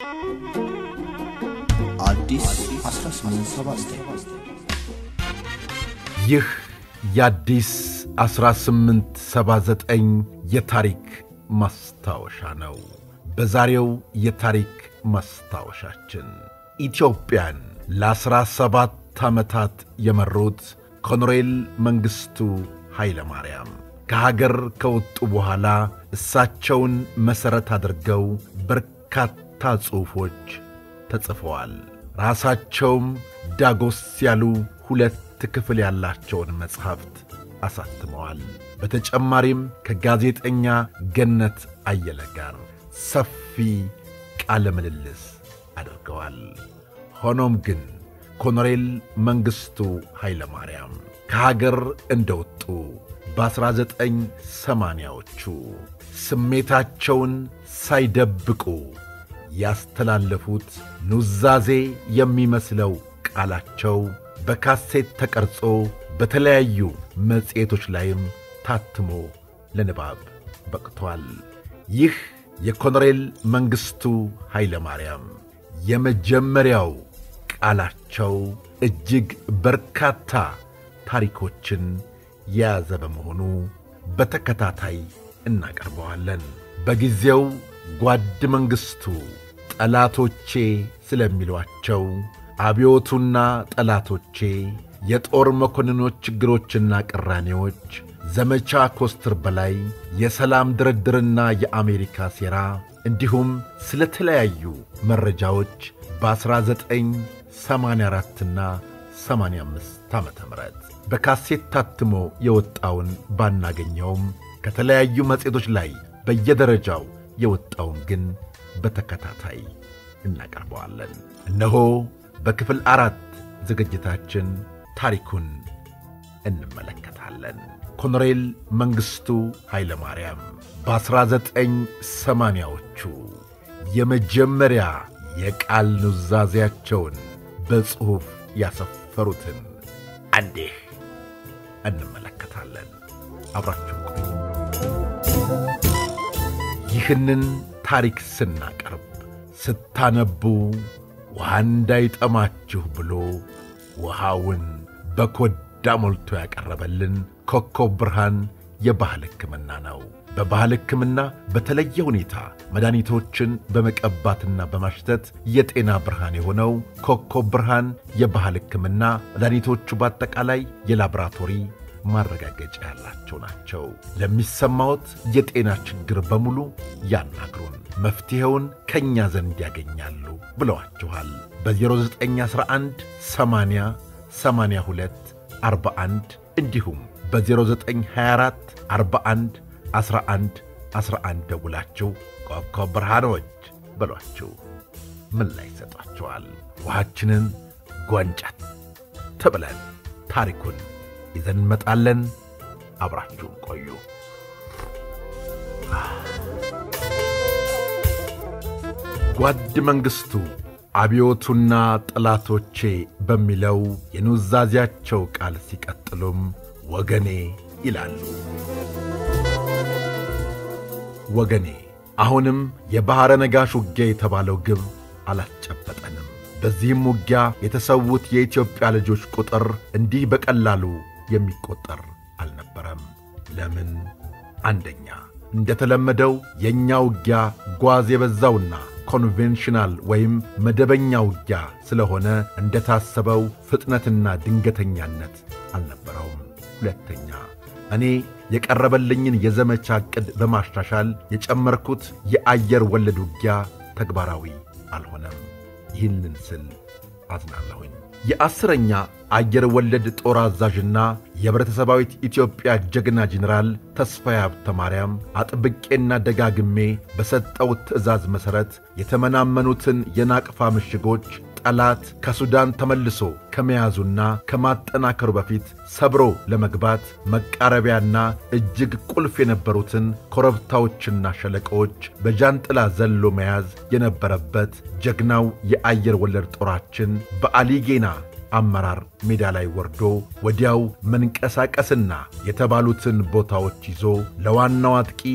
አዲስ 1879 ይህ የአዲስ 1879 የታሪክ ማስታወሻ ነው። በዛሬው የታሪክ ማስታወሻችን ኢትዮጵያን ለዐሥራ ሰባት ዓመታት የመሩት ኮሎኔል መንግሥቱ ኃይለ ማርያም ከሀገር ከወጡ በኋላ እሳቸውን መሠረት አድርገው በርካታ ጽሑፎች ተጽፈዋል። ራሳቸውም ዳጎስ ያሉ ሁለት ክፍል ያላቸውን መጽሐፍት አሳትመዋል። በተጨማሪም ከጋዜጠኛ ገነት አየለ ጋር ሰፊ ቃለ ምልልስ አድርገዋል። ሆኖም ግን ኮሎኔል መንግሥቱ ኃይለ ማርያም ከሀገር እንደወጡ በ1980ዎቹ ስሜታቸውን ሳይደብቁ ያስተላለፉት ኑዛዜ የሚመስለው ቃላቸው በካሴት ተቀርጾ በተለያዩ መጽሔቶች ላይም ታትሞ ለንባብ በቅቷል። ይህ የኮሎኔል መንግሥቱ ኃይለ ማርያም የመጀመሪያው ቃላቸው እጅግ በርካታ ታሪኮችን የያዘ በመሆኑ በተከታታይ እናቀርበዋለን። በጊዜው ጓድ መንግሥቱ ጠላቶቼ ስለሚሏቸው አብዮቱና ጠላቶቼ፣ የጦር መኮንኖች ችግሮችና ቅራኔዎች፣ ዘመቻ ኮስትር በላይ፣ የሰላም ድርድርና የአሜሪካ ሴራ እንዲሁም ስለ ተለያዩ መረጃዎች በ1984ና 85 ዓ ም በካሴት ታትሞ የወጣውን ባናገኘውም ከተለያዩ መጽሔቶች ላይ በየደረጃው የወጣውን ግን በተከታታይ እናቀርበዋለን። እነሆ በክፍል አራት ዝግጅታችን ታሪኩን እንመለከታለን። ኮሎኔል መንግሥቱ ኃይለ ማርያም በ1980ዎቹ የመጀመሪያ የቃል ኑዛዜያቸውን በጽሑፍ ያሰፈሩትን አንዴህ እንመለከታለን። አብራችሁ ቆዩ። ይህንን ታሪክ ስናቀርብ ስታነቡ ውሃ እንዳይጠማችሁ ብሎ ውሃውን በኮዳ ሞልቶ ያቀረበልን ኮከብ ብርሃን የባህል ሕክምና ነው። በባህል ሕክምና በተለየ ሁኔታ መድኃኒቶችን በመቀባትና በማሽተት የጤና ብርሃን የሆነው ኮከብ ብርሃን የባህል ሕክምና መድኃኒቶቹ በአጠቃላይ የላቦራቶሪ ማረጋገጫ ያላቸው ናቸው። ለሚሰማዎት የጤና ችግር በሙሉ ያናግሩን፣ መፍትሔውን ከእኛ ዘንድ ያገኛሉ ብለዋችኋል። በ0911 80 82 41 እንዲሁም በ0924 41 11 11 ደውላችሁ ኮከብ ብርሃኖች በሏችሁ ምን ላይ ይሰጧቸዋል። ውሃችንን ጓንጫት ተብለን ታሪኩን ይዘን እንመጣለን። አብራችሁን ቆዩ። ጓድ መንግሥቱ አብዮቱና ጠላቶቼ በሚለው የኑዛዜያቸው ቃል ሲቀጥሉም ወገኔ ይላሉ። ወገኔ አሁንም የባሕረ ነጋሽ ውጊያ የተባለው ግብ አላስጨበጠንም። በዚህም ውጊያ የተሰዉት የኢትዮጵያ ልጆች ቁጥር እንዲህ በቀላሉ የሚቆጠር አልነበረም። ለምን? አንደኛ እንደተለመደው የእኛ ውጊያ ጓዝ የበዛውና ኮንቬንሽናል ወይም መደበኛ ውጊያ ስለሆነ እንደታሰበው ፍጥነትና ድንገተኛነት አልነበረውም። ሁለተኛ እኔ የቀረበልኝን የዘመቻ ዕቅድ በማሻሻል የጨመርኩት የአየር ወለድ ውጊያ ተግባራዊ አልሆነም። ይህንን ስል አዝናለሁኝ። የአስረኛ አየር ወለድ ጦር አዛዥና የኅብረተሰባዊት ኢትዮጵያ ጀግና ጄኔራል ተስፋዬ ሀብተ ማርያም አጥብቄና ደጋግሜ በሰጠው ትዕዛዝ መሠረት የተመናመኑትን የናቅፋ ምሽጎች ጠላት ከሱዳን ተመልሶ ከመያዙና ከማጠናከሩ በፊት ሰብሮ ለመግባት መቃረቢያና እጅግ ቁልፍ የነበሩትን ኮረብታዎችና ሸለቆዎች በጃንጥላ ዘሎ መያዝ የነበረበት ጀግናው የአየር ወለድ ጦራችን በአሊጌና አመራር ሜዳ ላይ ወርዶ ወዲያው መንቀሳቀስና የተባሉትን ቦታዎች ይዞ ለዋናው አጥቂ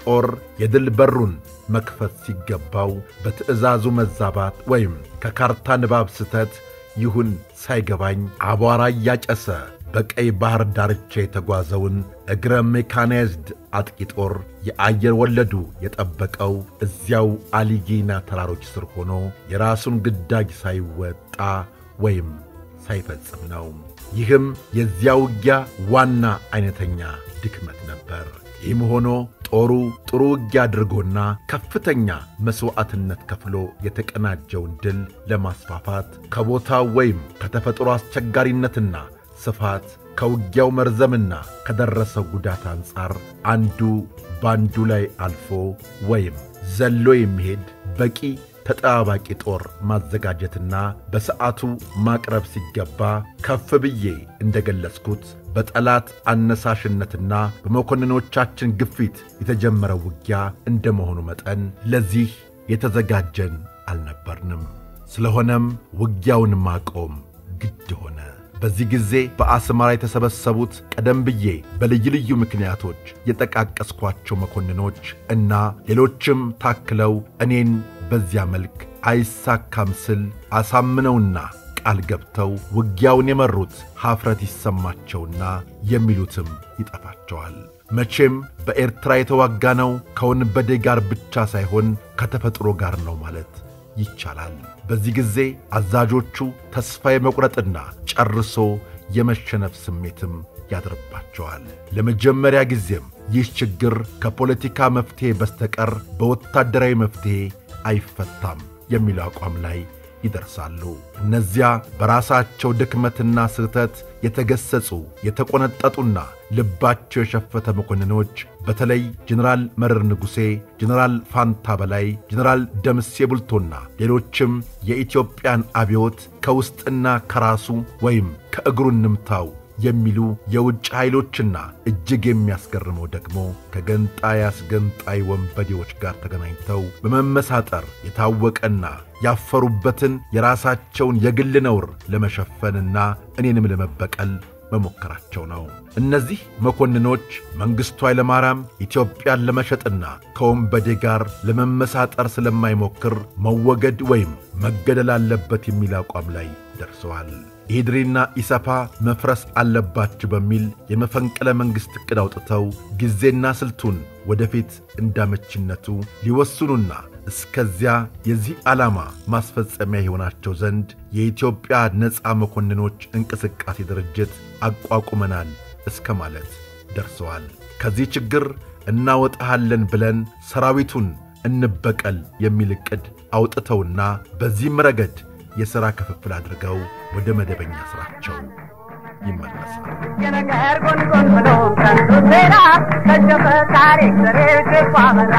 ጦር የድል በሩን መክፈት ሲገባው በትዕዛዙ መዛባት ወይም ከካርታ ንባብ ስተት ይሁን ሳይገባኝ አቧራ እያጨሰ በቀይ ባሕር ዳርቻ የተጓዘውን እግረ ሜካናይዝድ አጥቂ ጦር የአየር ወለዱ የጠበቀው እዚያው አሊጌና ተራሮች ስር ሆኖ የራሱን ግዳጅ ሳይወጣ ወይም ሳይፈጽም ነው። ይህም የዚያ ውጊያ ዋና ዐይነተኛ ድክመት ነበር። ይህም ሆኖ ጦሩ ጥሩ ውጊያ አድርጎና ከፍተኛ መሥዋዕትነት ከፍሎ የተቀናጀውን ድል ለማስፋፋት ከቦታው ወይም ከተፈጥሮ አስቸጋሪነትና ስፋት ከውጊያው መርዘምና ከደረሰው ጉዳት አንጻር አንዱ ባንዱ ላይ አልፎ ወይም ዘሎ የሚሄድ በቂ ተጠባባቂ ጦር ማዘጋጀትና በሰዓቱ ማቅረብ ሲገባ ከፍ ብዬ እንደ ገለጽኩት በጠላት አነሳሽነትና በመኮንኖቻችን ግፊት የተጀመረው ውጊያ እንደ መሆኑ መጠን ለዚህ የተዘጋጀን አልነበርንም። ስለሆነም ውጊያውን ማቆም ግድ ሆነ። በዚህ ጊዜ በአስመራ የተሰበሰቡት ቀደም ብዬ በልዩ ልዩ ምክንያቶች የጠቃቀስኳቸው መኮንኖች እና ሌሎችም ታክለው እኔን በዚያ መልክ አይሳካም ስል አሳምነውና ቃል ገብተው ውጊያውን የመሩት ኀፍረት ይሰማቸውና የሚሉትም ይጠፋቸዋል። መቼም በኤርትራ የተዋጋነው ከወንበዴ ጋር ብቻ ሳይሆን ከተፈጥሮ ጋር ነው ማለት ይቻላል። በዚህ ጊዜ አዛዦቹ ተስፋ የመቁረጥና ጨርሶ የመሸነፍ ስሜትም ያድርባቸዋል። ለመጀመሪያ ጊዜም ይህ ችግር ከፖለቲካ መፍትሔ በስተቀር በወታደራዊ መፍትሔ አይፈታም የሚለው አቋም ላይ ይደርሳሉ። እነዚያ በራሳቸው ድክመትና ስህተት የተገሰጹ የተቆነጠጡና ልባቸው የሸፈተ መኮንኖች በተለይ ጀኔራል መረር ንጉሴ፣ ጀኔራል ፋንታ በላይ፣ ጀኔራል ደምሴ ቡልቶና ሌሎችም የኢትዮጵያን አብዮት ከውስጥና ከራሱ ወይም ከእግሩ እንምታው የሚሉ የውጭ ኃይሎችና እጅግ የሚያስገርመው ደግሞ ከገንጣይ አስገንጣይ ወንበዴዎች ጋር ተገናኝተው በመመሳጠር የታወቀና ያፈሩበትን የራሳቸውን የግል ነውር ለመሸፈንና እኔንም ለመበቀል መሞከራቸው ነው። እነዚህ መኮንኖች መንግሥቱ ኃይለማርያም ኢትዮጵያን ለመሸጥና ከወንበዴ ጋር ለመመሳጠር ስለማይሞክር መወገድ ወይም መገደል አለበት የሚል አቋም ላይ ደርሰዋል። ኢድሪና ኢሰፓ መፍረስ አለባችሁ በሚል የመፈንቅለ መንግሥት ዕቅድ አውጥተው ጊዜና ስልቱን ወደፊት እንዳመችነቱ ሊወስኑና እስከዚያ የዚህ ዓላማ ማስፈጸሚያ የሆናቸው ዘንድ የኢትዮጵያ ነፃ መኮንኖች እንቅስቃሴ ድርጅት አቋቁመናል እስከ ማለት ደርሰዋል። ከዚህ ችግር እናወጣሃለን ብለን ሰራዊቱን እንበቀል የሚል ዕቅድ አውጥተውና በዚህም ረገድ የሥራ ክፍፍል አድርገው ወደ መደበኛ ሥራቸው ይመለሳል። የነገር ጎንጎን ብሎ ከንቱ ሴራ ከሸፈ ታሪክ ዘሬ ግፋ መራ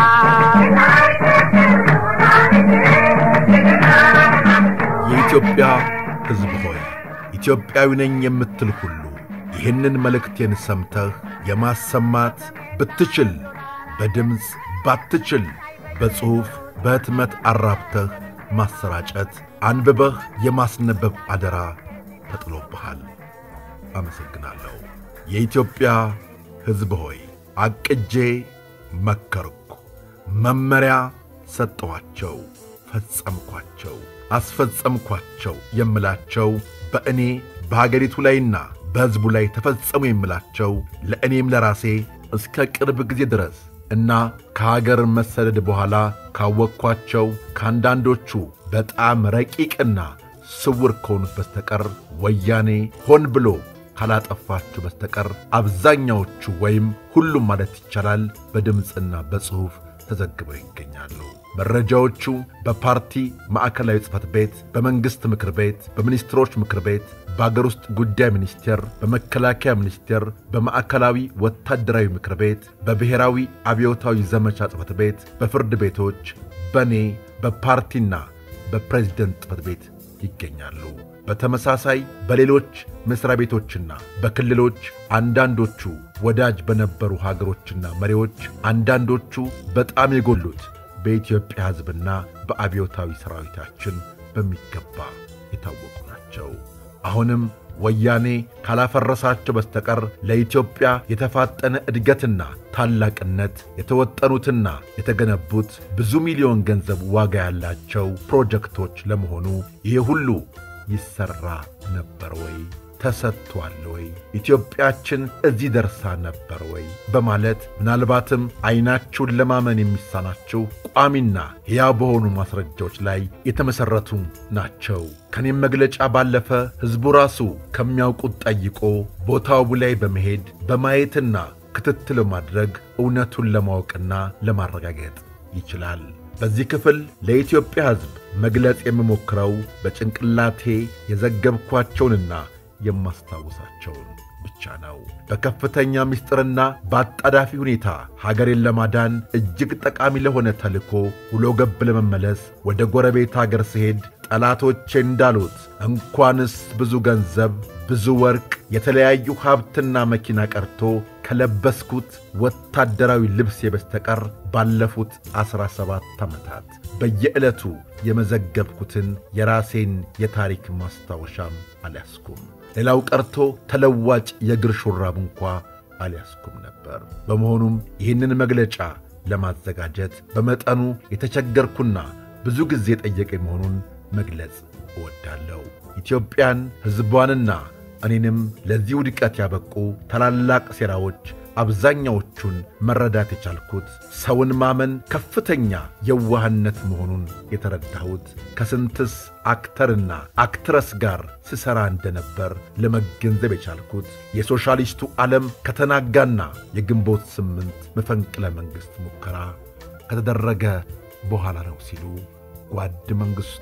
የኢትዮጵያ ሕዝብ ሆይ ኢትዮጵያዊ ነኝ የምትል ሁሉ ይህንን መልእክቴን ሰምተህ የማሰማት ብትችል በድምፅ ባትችል በጽሑፍ በሕትመት አራብተህ ማሰራጨት አንብበህ የማስነበብ አደራ ተጥሎብሃል። አመሰግናለሁ። የኢትዮጵያ ሕዝብ ሆይ አቅጄ መከርኩ፣ መመሪያ ሰጠኋቸው፣ ፈጸምኳቸው፣ አስፈጸምኳቸው የምላቸው በእኔ በሀገሪቱ ላይና በሕዝቡ ላይ ተፈጸሙ የምላቸው ለእኔም ለራሴ እስከ ቅርብ ጊዜ ድረስ እና ከሀገር መሰደድ በኋላ ካወቅኳቸው ከአንዳንዶቹ በጣም ረቂቅና ስውር ከሆኑት በስተቀር ወያኔ ሆን ብሎ ካላጠፋችሁ በስተቀር አብዛኛዎቹ ወይም ሁሉም ማለት ይቻላል በድምፅና በጽሑፍ ተዘግበው ይገኛሉ። መረጃዎቹ በፓርቲ ማዕከላዊ ጽሕፈት ቤት፣ በመንግሥት ምክር ቤት፣ በሚኒስትሮች ምክር ቤት፣ በአገር ውስጥ ጉዳይ ሚኒስቴር፣ በመከላከያ ሚኒስቴር፣ በማዕከላዊ ወታደራዊ ምክር ቤት፣ በብሔራዊ አብዮታዊ ዘመቻ ጽሕፈት ቤት፣ በፍርድ ቤቶች፣ በእኔ በፓርቲና በፕሬዝደንት ጽሕፈት ቤት ይገኛሉ። በተመሳሳይ በሌሎች መሥሪያ ቤቶችና በክልሎች አንዳንዶቹ ወዳጅ በነበሩ ሀገሮችና መሪዎች፣ አንዳንዶቹ በጣም የጎሉት በኢትዮጵያ ሕዝብና በአብዮታዊ ሠራዊታችን በሚገባ የታወቁ ናቸው። አሁንም ወያኔ ካላፈረሳቸው በስተቀር ለኢትዮጵያ የተፋጠነ እድገትና ታላቅነት የተወጠኑትና የተገነቡት ብዙ ሚሊዮን ገንዘብ ዋጋ ያላቸው ፕሮጀክቶች ለመሆኑ ይህ ሁሉ ይሠራ ነበር ወይ? ተሰጥቷል ወይ? ኢትዮጵያችን እዚህ ደርሳ ነበር ወይ? በማለት ምናልባትም ዐይናችሁን ለማመን የሚሳናችሁ ቋሚና ሕያው በሆኑ ማስረጃዎች ላይ የተመሠረቱ ናቸው። ከኔም መግለጫ ባለፈ ሕዝቡ ራሱ ከሚያውቁት ጠይቆ ቦታው ላይ በመሄድ በማየትና ክትትል ማድረግ እውነቱን ለማወቅና ለማረጋገጥ ይችላል። በዚህ ክፍል ለኢትዮጵያ ሕዝብ መግለጽ የምሞክረው በጭንቅላቴ የዘገብኳቸውንና የማስታውሳቸውን ብቻ ነው። በከፍተኛ ምስጢርና በአጣዳፊ ሁኔታ ሀገሬን ለማዳን እጅግ ጠቃሚ ለሆነ ተልኮ ውሎ ገብ ለመመለስ ወደ ጎረቤት አገር ስሄድ ጠላቶቼ እንዳሉት እንኳንስ ብዙ ገንዘብ፣ ብዙ ወርቅ፣ የተለያዩ ሀብትና መኪና ቀርቶ ከለበስኩት ወታደራዊ ልብሴ በስተቀር ባለፉት ዐሥራ ሰባት ዓመታት በየዕለቱ የመዘገብኩትን የራሴን የታሪክ ማስታወሻም አልያዝኩም። ሌላው ቀርቶ ተለዋጭ የእግር ሹራብ እንኳ አልያዝኩም ነበር። በመሆኑም ይህንን መግለጫ ለማዘጋጀት በመጠኑ የተቸገርኩና ብዙ ጊዜ የጠየቀ መሆኑን መግለጽ እወዳለሁ። ኢትዮጵያን ሕዝቧንና እኔንም ለዚህ ውድቀት ያበቁ ታላላቅ ሴራዎች አብዛኛዎቹን መረዳት የቻልኩት ሰውን ማመን ከፍተኛ የዋህነት መሆኑን የተረዳሁት ከስንትስ አክተርና አክትረስ ጋር ስሠራ እንደነበር ለመገንዘብ የቻልኩት የሶሻሊስቱ ዓለም ከተናጋና የግንቦት ስምንት መፈንቅለ መንግሥት ሙከራ ከተደረገ በኋላ ነው ሲሉ ጓድ መንግሥቱ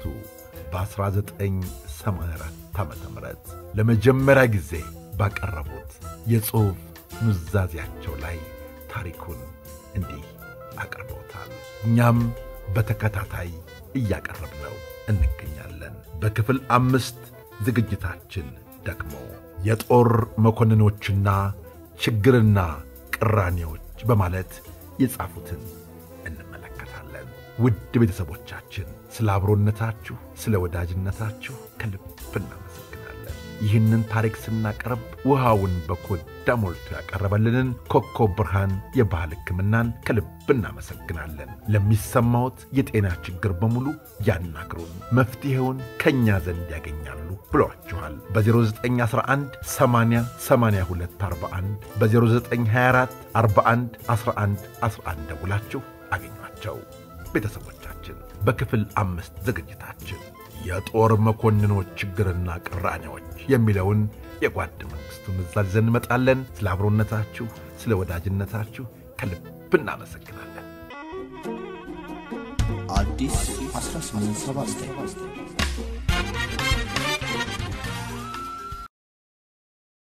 በ1984 ዓ ም ለመጀመሪያ ጊዜ ባቀረቡት የጽሑፍ ኑዛዜያቸው ላይ ታሪኩን እንዲህ አቅርበውታል። እኛም በተከታታይ እያቀረብነው እንገኛለን። በክፍል አምስት ዝግጅታችን ደግሞ የጦር መኮንኖችና ችግርና ቅራኔዎች በማለት የጻፉትን እንመለከታለን። ውድ ቤተሰቦቻችን ስለ አብሮነታችሁ፣ ስለ ወዳጅነታችሁ ከልብ እናመሰግናለን። ይህንን ታሪክ ስናቀርብ ውሃውን በኮዳ ሞልቶ ያቀረበልንን ኮከብ ብርሃን የባህል ሕክምናን ከልብ እናመሰግናለን። ለሚሰማዎት የጤና ችግር በሙሉ ያናግሩን፣ መፍትሔውን ከእኛ ዘንድ ያገኛሉ ብለዋችኋል። በ0911 80 82 41 በ0924 41 11 11 ደውላችሁ አገኟቸው። ቤተሰቦቻችን በክፍል አምስት ዝግጅታችን የጦር መኮንኖች ችግርና ቅራኔዎች የሚለውን የጓድ መንግሥቱን ኑዛዜ ይዘን እንመጣለን። ስለ አብሮነታችሁ፣ ስለ ወዳጅነታችሁ ከልብ እናመሰግናለን። አዲስ 1879